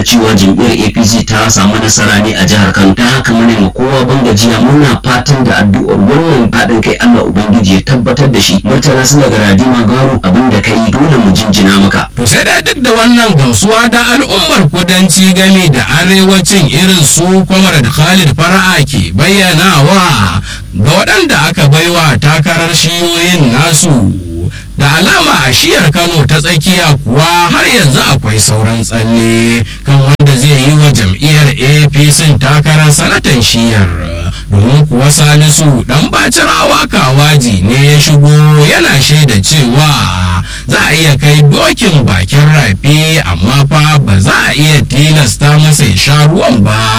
da cewa jam'iyyar apc ta samu nasara ne a jihar kano ta haka mune ma kowa ban gajiya muna fatan da addu'ar wannan haɗin kai allah ubangiji ya tabbatar da shi murtala suna ga radima garo abin da ka yi dole mu jinjina maka To sai da duk da wannan gamsuwa da al'ummar kudanci game da arewacin irin su kwamar da Khalid Fara'a ke bayyanawa ga waɗanda aka baiwa takarar shiyoyin nasu. Da alama a shiyar Kano ta tsakiya kuwa har yanzu akwai sauran tsalle kan wanda zai yi wa jam'iyyar APC takarar sanatan shiyar. Domin kuwa Salisu dan bacirawa kawaji ne ya shigo yana shaida cewa za a iya kai dokin bakin rafi amma fa ba za a iya tilasta masa ya sha ruwan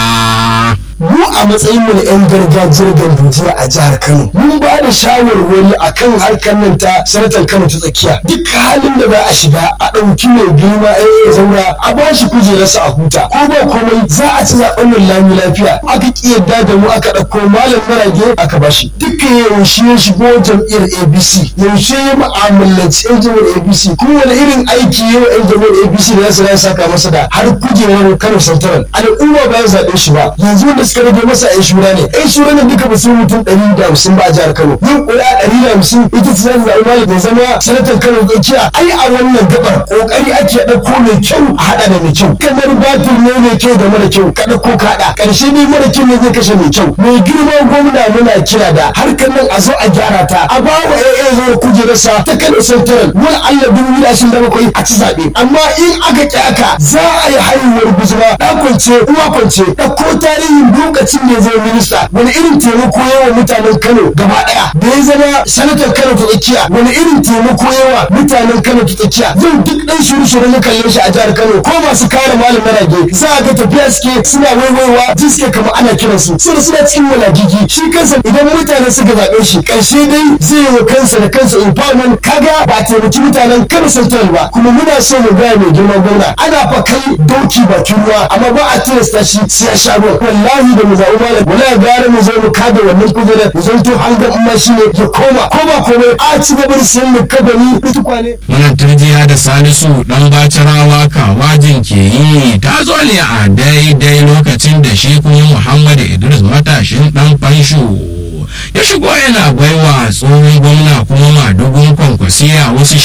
ba. mu a matsayin mu na 'yan gargajiyar gandujiya a jihar Kano mun ba da shawarwari akan harkar nan ta sanatan Kano ta tsakiya duk halin da za a shiga a ɗauki mai girma ya zaura a ba shi kujerarsa a huta ko ba komai za a ci zaɓen nan lami lafiya aka ƙi yadda da mu aka ɗauko malam marage aka ba shi duka yaushe ya shigo jam'iyyar ABC yaushe ya mu'amalanci 'yan jam'iyyar ABC kowane irin aiki yau 'yan jam'iyyar ABC da za su saka masa da har kujerar Kano Santaral al'umma ba ya zaɓe shi ba yanzu wanda suka rage masa yan shura ne yan shura ne duka ba su mutum ɗari da hamsin ba a jihar Kano yin ƙuri'a ɗari da hamsin ita ce zan zaɓi malam da zama sanatan Kano tsakiya ai a wannan gabar ƙoƙari ake ɗauko mai kyau a haɗa da mai kyau kamar batir ne mai kyau da mara kyau ka ɗauko ka haɗa ƙarshe ne mara kyau ne zai kashe mai kyau mai girma gwamna muna kira da harkar nan a zo a gyara ta a ba wa AA zo kujerarsa ta Kano Central wani Allah dubu biyu ashirin da bakwai a ci zaɓe amma in aka ƙi aka za a yi haihuwar guzuma ɗan kwance uwa kwance ɗauko tarihin lokacin da ya zama minista wani irin taimako yawa mutanen Kano gaba daya da ya zama sanatar Kano ta tsakiya wani irin taimako yawa mutanen Kano ta tsakiya yau duk dan shiru shiru na kalle shi a jihar Kano ko masu kare malam rage za a ga tafiya suke suna waiwaiwa ji suke kamar ana kiran su suna suna cikin walagigi shi kansa idan mutane suka zaɓe shi ƙarshe dai zai yi wa kansa da kansa empowerment kaga ba taimaki mutanen Kano Central ba kuma muna so mu gaya mai girman gwamna ana fa kai doki bakin ruwa amma ba a tilasta shi sai ya sha ruwa wallahi da mu zaɓi malam wala gara mu zo mu kada wannan kujerar mu zanto an ga amma shi ne ya koma koma komai a ci gaba da siyan mu kabari da tukwane. Wannan turjiya da Salisu dan bacirawa kawajin ke yi ta zo ne a daidai lokacin da shi kuma Muhammad Idris matashin dan fansho. ya shigo yana baiwa tsohon gwamna kuma madugun kwankwasiya wasu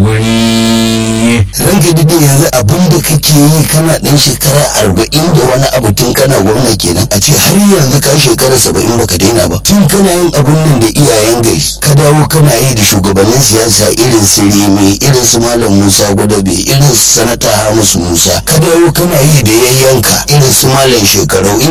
shawarwari. ranka dade yanzu abin da kake yi kana dan shekara arba'in da wani abu tun kana gwamna kenan a ce har yanzu ka shekara saba'in baka daina ba tun kana yin abun nan da iyayen gari ka dawo kana yi da shugabannin siyasa irin su remi irin su malam musa gwadabe irin su sanata hamisu musa ka dawo kana yi da yayyanka irin su malam shekarau